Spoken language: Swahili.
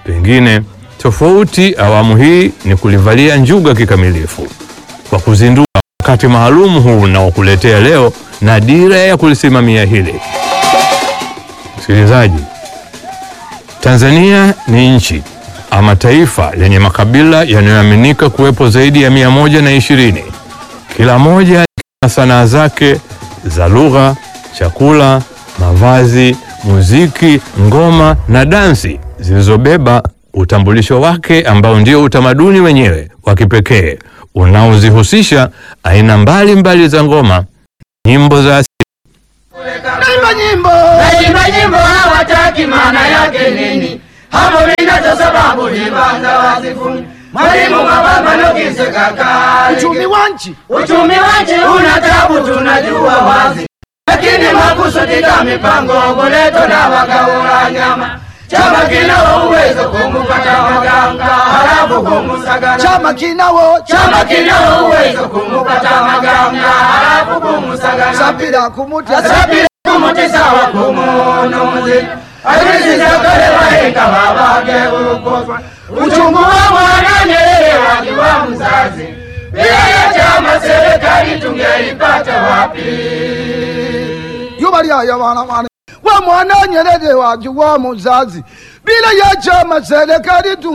Pengine tofauti awamu hii ni kulivalia njuga kikamilifu kwa kuzindua wakati maalum huu unaokuletea leo na dira ya kulisimamia hili. Msikilizaji, Tanzania ni nchi ama taifa lenye makabila yanayoaminika kuwepo zaidi ya mia moja na ishirini, kila moja na sanaa zake za lugha, chakula, mavazi, muziki, ngoma na dansi zilizobeba utambulisho wake ambao ndio utamaduni wenyewe wa kipekee unaozihusisha aina mbalimbali mbali za ngoma, nyimbo za asili Naimba nyimbo Naimba nyimbo hawataki maana yake nini? Hapo minacho sababu libanza wazifuni. Mwalimu mababa nokise kakali. uchumi wa nchi Uchumi wa nchi una tabu tunajua wazi. Lakini makusudi ka mipango boleto na wagaula nyama. Chama kina uwezo kumupata waganga halafu kumusagana. chama kinawo Chama kina uwezo kumupata maganga halafu kumusagana. sapira kumuta asabire kumutisa wa kumunuzi azirizakale wahenga babage uko uchungu wa mwana Nyerere wakiwa mzazi bila ya chama serikali tungeipata wapi? yuba lyaya bana bana wa mwana Nyerere wajuwa muzazi bila ya chama serikali tu